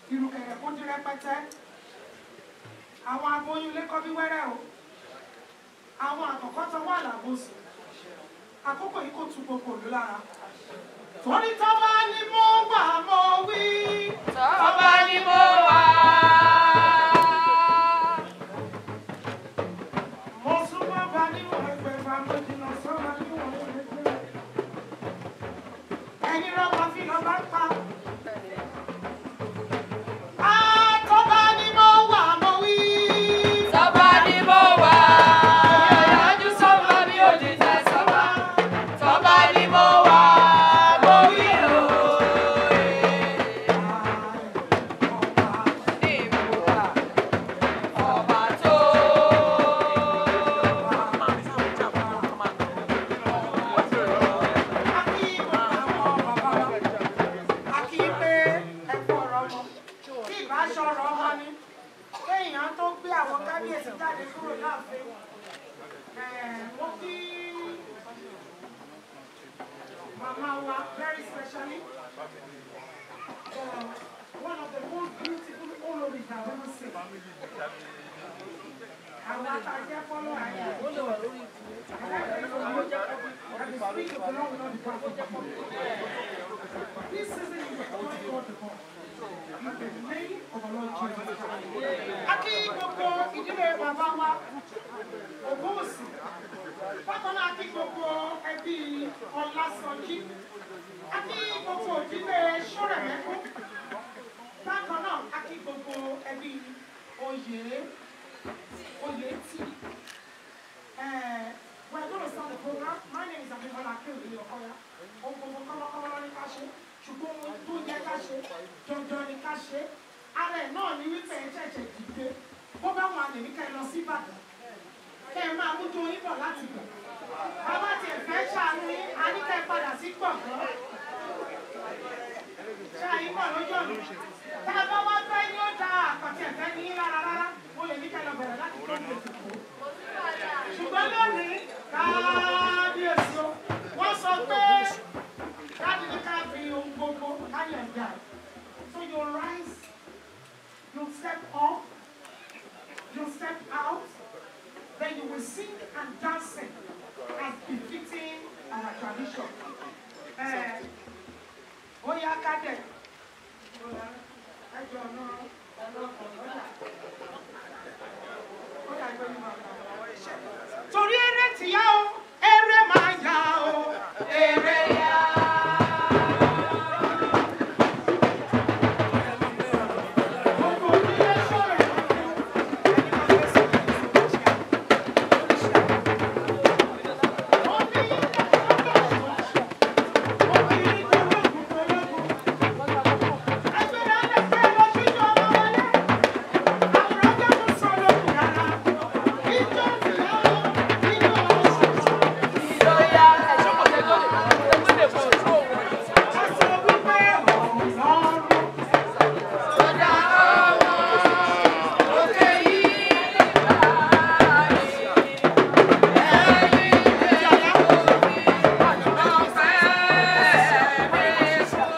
ìrùkẹ̀rẹ̀ kó di rẹpẹtẹ àwọn aboyún ilé kọ́ bí wẹ́rẹ́ o àwọn àkọ́kọ́ tó wà lábòsí àkókò yìí kò tu gbogbo òlu lára torí tọ́ba ni mo wà mo wí. Tọ́ba ni mo wà. mo súnmọ́ bá níwọ̀n ẹgbẹ̀fà mo jìnnà sọ́ba níwọ̀n ẹgbẹ̀fà. ẹni rọ́bà fi lọ bá pa. Ah, tọ́ba ni mo wà mo wí. Tọ́ba ni mo wà. Ìyọ̀yájú sọ́ba mi ò dìtẹ̀ sọ́ba. Tọ́ba ni mo wà. Mo wí o. Ní ìmúra. Ọba tó. kéèyàn tó gbé àwọn kábíyèsí jáde kúrò láàfin wọ́n kí màmá wa very specially uh, one of the most beautiful oloris I've ever seen. àwọn àtàjẹ́ fọ́lọ́ àyè. This season is the Lord God the God. In the name of the Lord Jesus Christ. Akí gbogbo ìdílé bàbá wa, Ògúnwùsì. Bákan náà akí gbogbo ẹbí Ọlásọjí. Akí gbogbo ìdílé Ṣọ́rẹ̀mẹ́kú. Bákan náà akí gbogbo ẹbí Oyè Oyètì. Uh, we're going to start the program. My name is Abimbola Akeoye Okoya. Ohun gbogbo kọ́lọ́kọ́lọ́ ní ká ṣe. Ṣùgbọ́n ohun tó yẹ ká ṣe, dandan ni ká ṣe. Ara ẹ̀ náà ni wípé ẹ ṣẹ̀ṣẹ̀ dìde. Bó bá wọn àlè ní ká ẹ lọ sí Ìbàdàn. Kẹ́ ẹ máa mújú yín bọ̀ láti bọ̀. Bàbá tiẹ̀ fẹ́ ṣàánú yín, a ní ká ẹ padà sí gbọ̀ngàn. Ṣé àyín bọ̀ lójú ọ̀nà? Tá a bá wá fẹ́ ní ó da àkàtì ẹ̀fẹ́ ní yín rárá rárá. Mo lè ní ká ẹ lọ bẹ̀rẹ̀ láti tó ní ètùkú ṣùgbọ́n lónìí kábíyèsí o wọ́n sọ pé káàdì ní ká fi ohun gbogbo káyọ̀ dà so you rise you step up you step out then you will sing and dance as befitting our tradition. ẹ ó yá kádẹ̀ ẹjọ́ náà ẹ̀rọ ọ̀gọ́dà ó dàgbé ní bàbá torí eré ti yá o eré máa yá o eré yá. Gbogbo onílé sọ̀rọ̀ ẹ̀ Ìjọya ẹ̀ṣọ́ kò tẹ́ lóde. Ó lè kó ojú òun. Sọdá ọmọ òkè yìí báyìí. Ẹ̀yin lè omi ọ̀fẹ́ mi sọ.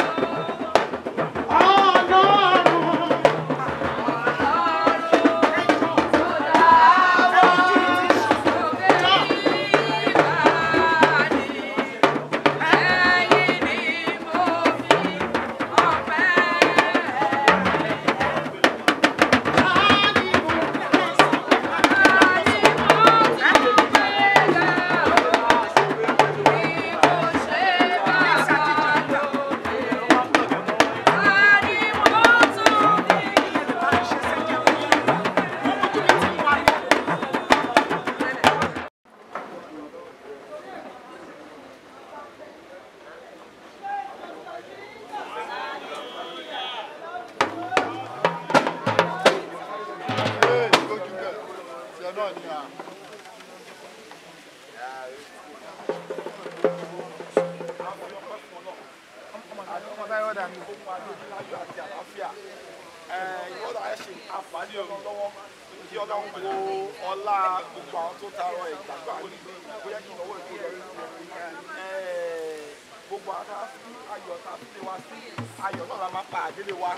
ọlá gbogbo àwọn tó ta ọ ìgbàgbọ́ àwọn bóyá kí n lọ́wọ́ ìkó lọ rí gbogbo ara sí ayọ̀ tá a fi lé wa sí ayọ̀ náà la máa pa àdélé wa.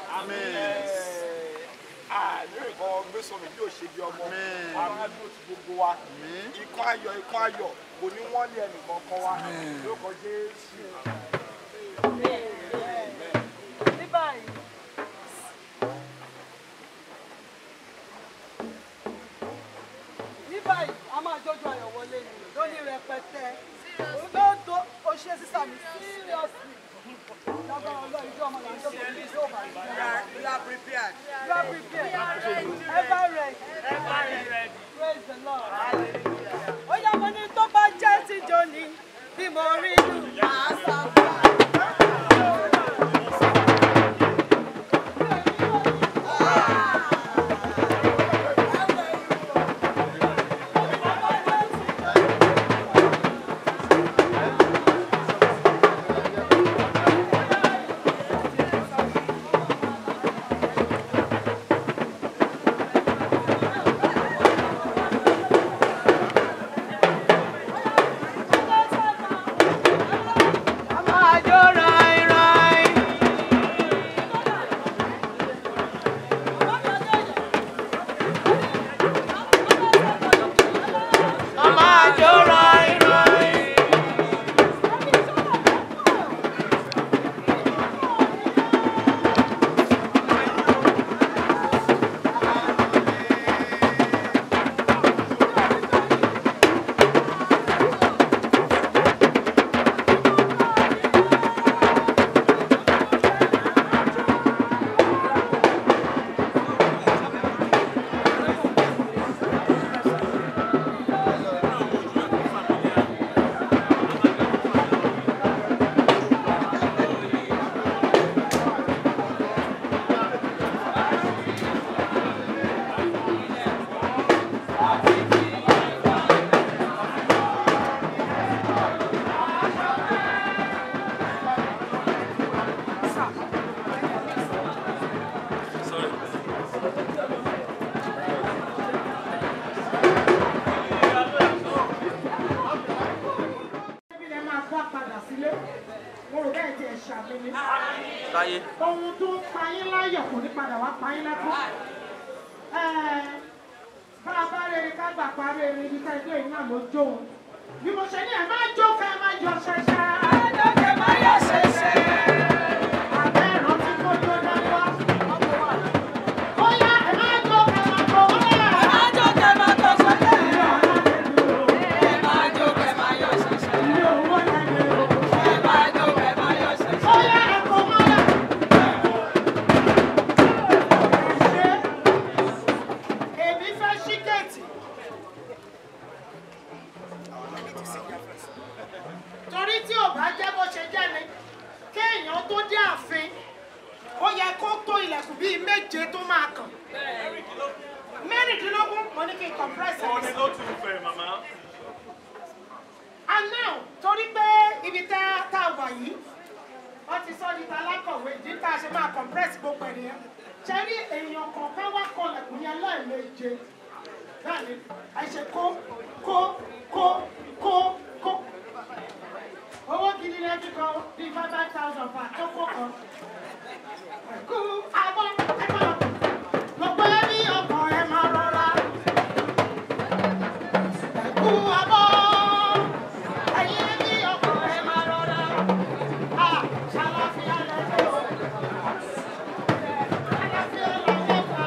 ààyè nǹkan gbé sọmi bí ò ṣe bí ọmọ ara dúró ti gbogbo wa ikán ayọ̀ ikán ayọ̀ kò ní wọ́n lé ẹnìkan kan wa lórúkọ Jésù. ní báyìí ní báyìí a máa jọjọ ayọ̀ wọlé ni lóní rẹpẹtẹ olóòtú oṣù sísá mi seriously lágbára ọlọ́run ìjọ ọmọ làwọn tó kọ ní ìjọ ọmọ àgbà. You are prepared. You are prepared. Ever ready. Praise the Lord. Ó yá mo ní tó bá jẹ́ ti jòní bí mo rí lù máa sábà. Ẹbí lẹ máa gbá padà sílé. Mo rò bẹ́ẹ̀ tí ẹ ṣàmì ni. Táyé. Ohun tó ń pa yín láyọ̀ kò ní padà wá pa yín lẹ́kún. Ẹ́ẹ̀, Bá a bá rere ká gbà parí erin ibi ká ẹgbẹ́ yìí náà ló jóun. Bí mo ṣe ní ẹ̀ máa jó ká ẹ máa yọ ṣẹṣẹ. Lókè máa yọ ṣẹṣẹ. Àbẹ́ ìrántí kó jó dáwọ́. Ó yá ẹ máa jó ká ẹ máa jó. Ó yá ẹ máa Máa jókè máa tọ̀ sọ́lẹ̀. jó ọ̀la Ẹ máa jókè máa yọ ṣẹṣẹ. ilé owó lẹ́nu. Ẹ máa jókè máa yọ ṣẹṣẹ. Ó yá ẹ kò mọ́lẹ̀. Ẹ ṣe. Èmi fẹ́ ṣí géètì. Torí tí ò bá jẹ́ bó ṣe jẹ́ ni, kéèyàn tó dé ààfin, ó yẹ kó tó ilẹ̀kùn bíi méje tó máa kàn. Mẹ́rìndínlógún, mo ní kí n compress ẹ̀. And now, torí pé ibi tá tá a wà yìí, wọ́n ti sọ ní ta alákọ̀wé ìdí tá a ṣe máa compress gbogbo ènìyàn. Ṣé rí èèyàn kọ̀ọ̀kan wá kọlẹ̀kùn yẹn lẹ́ẹ̀méje? Bẹ́ẹ̀ni, ẹ ṣe kó kó kó kó kó. Owó gidi lẹ́bí kan bíi five five thousand per tó kó kan. Kú abọ́ ẹ máa gbogbo ẹbí ọkàn ẹ máa rọra. Kú abọ́ ẹ̀yin ẹbí ọkàn ẹ máa rọra. À ṣàlàfíà lẹ́jọ́. Ṣàlàfíà lẹ́jọ́ fà.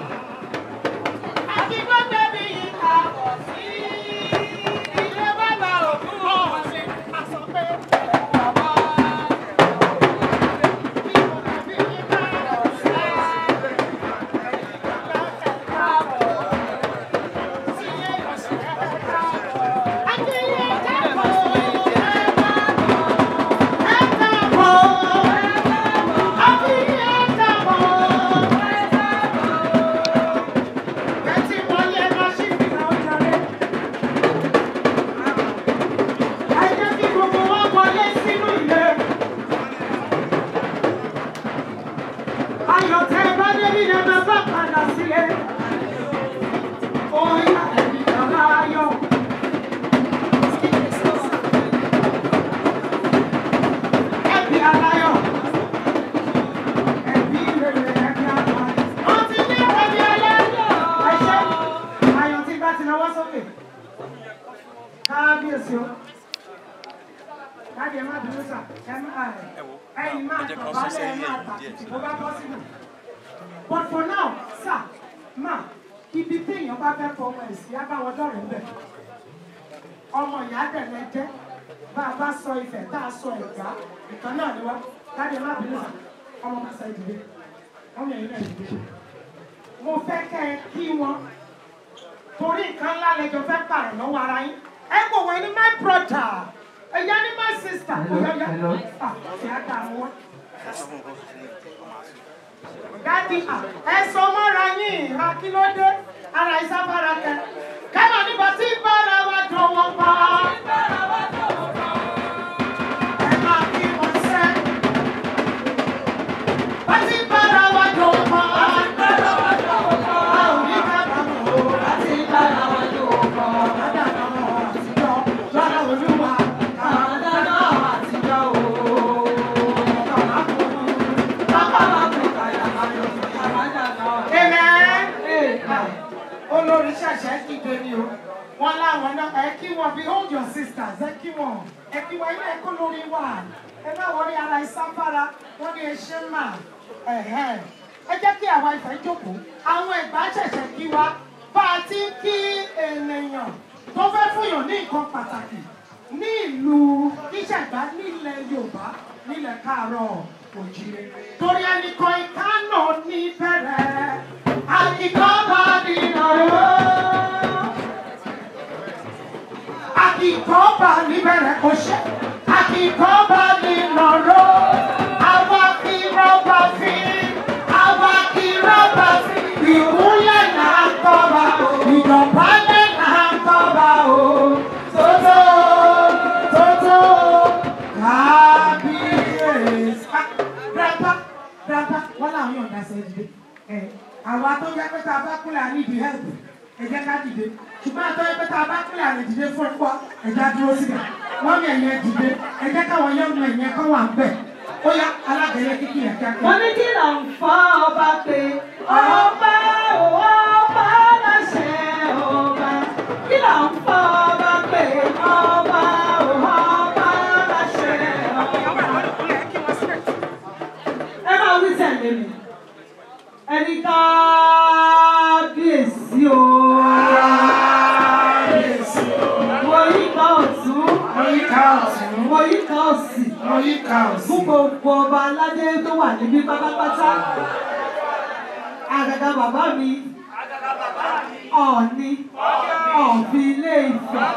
Àbí gbọ́dọ̀ bí yìí kà bọ̀ sí. Ilé bàbá òkú ọ̀sìn àsọ pé bàbá. Bí gbọ́dọ̀ bí yìí kà bọ̀ sí. sí o. Láti ẹ má dúró sà, ẹ má ẹyin máa tọ̀ bálẹ̀ ẹ máa tàkìtì bó bá bọ́ sínú. But for now, sir, ma, ibi téèyàn bá fẹ́ fọmọ ẹ̀ sí abáwọn dọ̀rẹ́ ń bẹ̀. Ọmọ ìyá dẹ̀lẹ̀ jẹ́ bá a bá sọ ìfẹ́ tá a sọ ẹ̀gbá ìkan náà ni wá. Láti ẹ má dúró sà, ọmọ máa sọ ìdílé. Ọmọ ẹ̀yin náà ìdílé. Mo fẹ́ kẹ́ ẹ kí wọn torí nǹkan ńlá lẹjọ fẹ́ pààrọ̀ lọ́wọ́ ara yín ẹ kò wọ ní my brother ẹ̀yà ní my sister ọ̀yọ̀yà ṣe á dà wọ́n. dádì ẹ sọ mọ́ra yín ìhà kí ló dé ara ìsáfárá kẹ kẹ́mọ̀ nígbà tí bára wa jọ wọ́n pa. ẹ máa kí wọn sẹ́. bá tí bára wa jọ wọ́n pa. a ò ní kábàámọ̀ o. bá tí bára wa jọ wọ́n pa. ládàá náà àtijọ́ lọ́dọ̀ olúwa. ládàá náà àtijọ́ o. Amen. Olórí ṣẹ̀ṣẹ̀ dìde ni o. Wọ́n láwọn náà ẹ kí wọn behold your sisters ẹ kí wọn. Ẹ kí wọn ilé ẹ̀kọ́ lórí wà. Ẹ má wọlé ara ìsáfárá. Wọ́n ní eṣẹ́ mà. Ẹ̀hẹ́n. Ẹ jẹ́ kí àwa ìfẹ́ jókòó. Àwọn ẹ̀gbá ṣẹ̀ṣẹ̀ kí wa. Bá a ti ń kí ènìyàn tó fẹ́ fúnyàn ní nǹkan pàtàkì ní ìlú ìṣẹ̀gbá nílẹ̀ Yorùbá nílẹ̀ káàárọ̀ òjìrè. Torí ẹnìkan ìkánà ní bẹ̀rẹ̀, àkìkọ́ bá nínú rẹ̀. Àkìkọ́ bá níbẹ̀rẹ̀ kò ṣe, àkìkọ́ bá nínú rẹ̀. Àwa kì í rọ́bà fi, àwa kì í rọ́bà fi. Ìkúnlẹ̀ náà ń kọ́ bá o, ìdọ̀bálẹ̀ náà ń kọ́ bá o. Tótó, tótó, kábíyèsí. Grandpa, grandpa, wọ́n làwọn yóò dá sẹ́yìn dìde. Ẹ àwa tó yẹ pé tá a bá kúlẹ̀ àní ìdí help, ẹ jẹ́ ká dìde. Ṣùgbọ́n àtọ́ yẹ pé tá a bá kúlẹ̀ àní dìde fún ẹ̀kọ́, ẹ já dúró síbẹ̀. Wọ́n mi ẹ̀yẹ dìde, ẹ jẹ́ káwọn yẹn mú ẹ̀yẹ kọ́ wà ń bẹ̀. Ó yá alágẹ̀yẹ kíkì yẹn kíákíá. Wọ́n ní kí là ń fọ́ ọba pé ọba ò ọba láṣẹ ọba. Kí là ń fọ́ ọba pé ọba ò ọba láṣẹ ọba. Ẹ máa wí tẹ̀lé mi. Ẹni kábíyèsí o. Mo yí ká ọ̀tún. Mo yí ká ọ̀tún. Mo yí ká òsì. Mo yí ká òsì. Fún gbogbo ọba aládé tó wà níbí pátápátá. Àgàgà bàbá mi. Ọ̀ọ̀ni. Ọ̀fi ilé Ifẹ̀.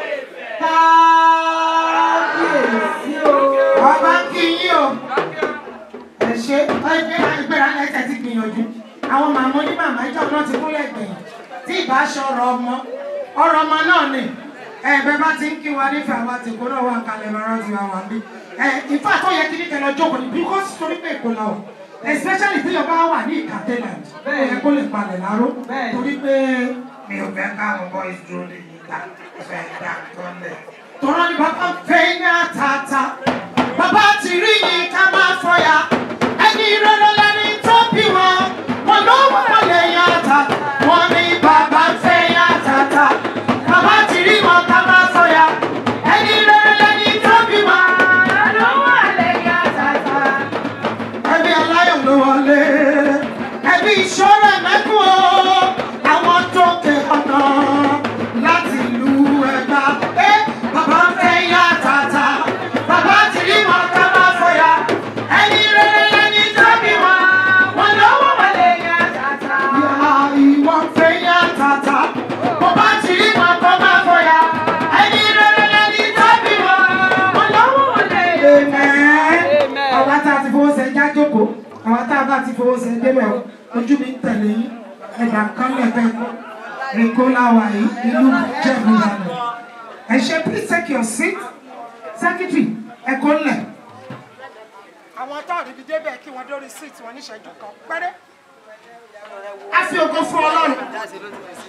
Kábíyèsí o. Ọba ń kí yín o. Ẹ ṣe ẹgbẹ́ ìgbéra ẹsẹ̀ ti gbìyànjú. Àwọn màmá onímàmá ìjọ náà ti kúnlẹ̀ gbìyànjú. Tí ìbá aṣọ ọ̀rọ̀ ọmọ, ọ̀rọ̀ ọmọ náà ni. Ẹ̀bẹ̀ bá ti ń kí wa nífẹ̀ẹ́ àwọn àtìkú náà wà kalẹ̀ máa rántí wa wà bí. Ẹ ìfà tó yẹ kí ní kẹlẹ jókòó ni because torí pé èkó la o. Especially tí yọba wà ní Ìkàtẹ́land. Ó yẹ kó lè palẹ̀ láró. Bẹ́ẹ̀. Torí pé mi ò fẹ́ káwọn boys dúró lè yí ká fẹ́ dá tọ́lẹ̀. Tọ́lá ni bàbá fẹ́ ní àtàtà. Bàbá ti rí yìí ká máa fọyà. Ẹni rere lẹni tó bí wọn. Wọn ló wọ́n lè yàtà. Wọ́n ní bàbá fẹ́ yàtàtà. Bàbá ti rí wọn ká máa fọyà. Ẹni rere lẹni tó bí wọn. Wọn ló wọ́n lè yàtàtà. Ẹbí aláyọ̀ ló wọlé. Ẹbí ìṣọ́rẹ̀ mẹ́kún o. Àwọn tó ké ọ̀nà láti ìlú Ẹ̀gbá. Ẹ bàbá fẹ́ yàtàtà. Bàbá ti rí wọn ká máa fọyà. Ẹni rere lẹni tó bí wọn. Wọn ló wọ́n lè yàtàtà. Ìhà ìwọ fẹ́ yàtàtà. Bàbá ti rí wọn ká máa fọyà. Ẹni rere lẹni tó bí wọn. Wọn ló wọ́n lè yàtàtà. Àwa tá a ti fowó ṣe já jókòó. Àwa tá a bá ti fowó ṣe débẹ̀ o. Ojú mi ń tẹ̀lé yín. Ẹ̀dà kan lẹ̀fẹ̀ kọ́. Èkó láwa yìí, ìlú Jẹ̀bú lánà. Ẹ ṣe please take your seat. Secretary, ẹ kó lẹ̀. Àwọn tó àríbi débẹ̀ kí wọ́n dórí seat wọn níṣẹ́jú kan péré. A fi ògo fún Ọlọ́run.